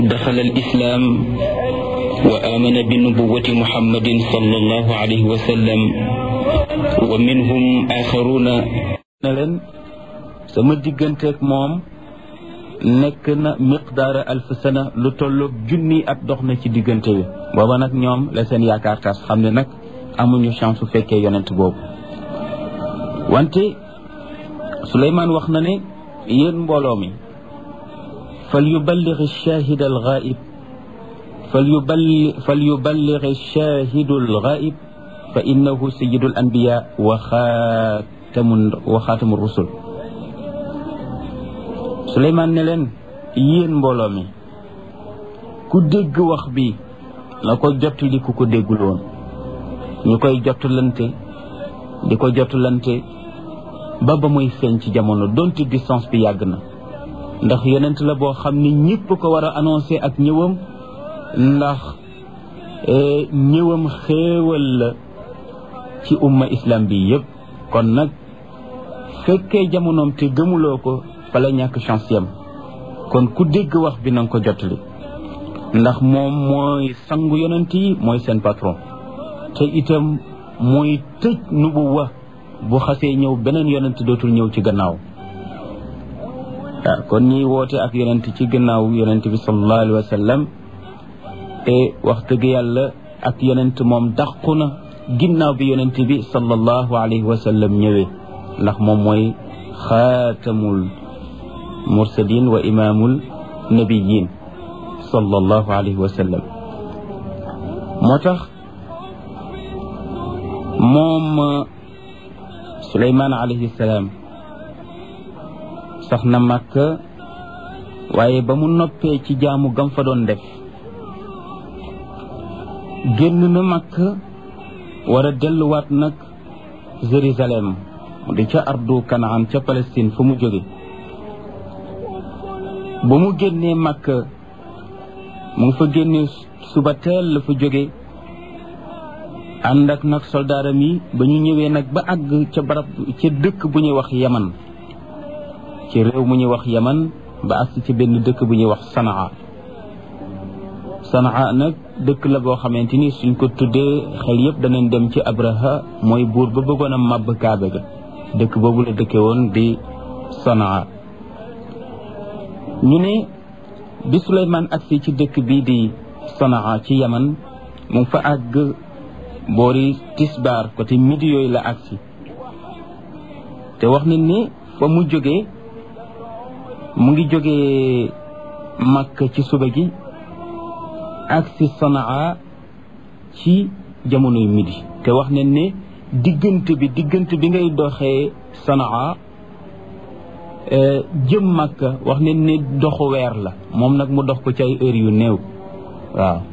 دخل الإسلام وآمن بنبوة محمد صلى الله عليه وسلم ومنهم آخرون leen sama digganteeg moom nekk na miqdaara alf sana lu tolloog junni at dox na ci diggante bi booba nag ñoom la seen yaakaar tas xam ne nag amuñu chance su fekkee yonent boobu wante Suleymaan wax na ne yéen mbooloo mi fal yuballigh ash-shahid al-ghaib fal yuballigh fal yuballigh ash-shahid al-ghaib fa innahu sayyidu al-anbiya wa xaatamu wa xaatamu rusul Suleymaan ne leen yéen mbooloo mi ku dégg wax bi na ko jottali ku ko déggul woon ñu koy jottalante di ko jottalante ba ba muy feeñ ci jamono donte distance bi yàgg na ndax yonent la boo xam ni ñëpp ko war a annoncé ak ñëwam ndax ñëwam xéewal la ci umma islam bi yëpp kon nag fekkee jamonoom te gëmuloo ko fa la ñàkk chance yam kon ku dégg wax bi na nga ko jottali ndax moom mooy sangu yonent yi mooy seen patron te itam mooy tëj nubuwa bu xasee ñëw beneen yonent dootul ñëw ci gannaaw waaw kon ñiy woote ak yonent ci gannaaw yonent bi sallallahu alayhi wa sallam te wax dëgg yàlla ak yonent moom dàqu na ginnaaw bi yonent bi sallallahu alayhi wa sallam ñëwee ndax moom mooy xaatamul mursalin wa imaamul nabiyin sallallahu alayhi wa sallam moo tax moom Suleymaan alayhi salaam sax na Makka waaye ba mu noppee ci jaamu gam fa doon def génn na Makka war a delluwaat nag Jérusalem di ca ardu Kanaan ca Palestine fu mu jóge ba mu génnee Makka mu ngi fa génne suba teel la fa jóge ànd ak nag soldaaram yi ba ñu ñëwee nag ba àgg ca barab ca dëkk bu ñuy wax yaman ci réew mu ñuy wax yaman ba àgg ci benn dëkk bu ñuy wax sanaa sanaa nag dëkk la boo xamante ni suñ ko tuddee xel yëpp danañ dem ci abraha mooy buur ba bëggoon a màbb kaabe ga dëkk boobu la dëkke woon di sanaa ñu ne bi Suleymaan agsi ci dëkk bii di sanaa ci yaman mu ngi fa àgg boori tisbaar côté midi yooyu la agsi te wax nañ ni fa mu jógee mu ngi jógee Makka ci suba gi agsi Sanaa ci jamonoy midi te wax nañ ne diggante bi diggante bi ngay doxee Sanaa jëm Makka wax nañ ne doxu weer la moom nag mu dox ko ci ay heures yu néew waaw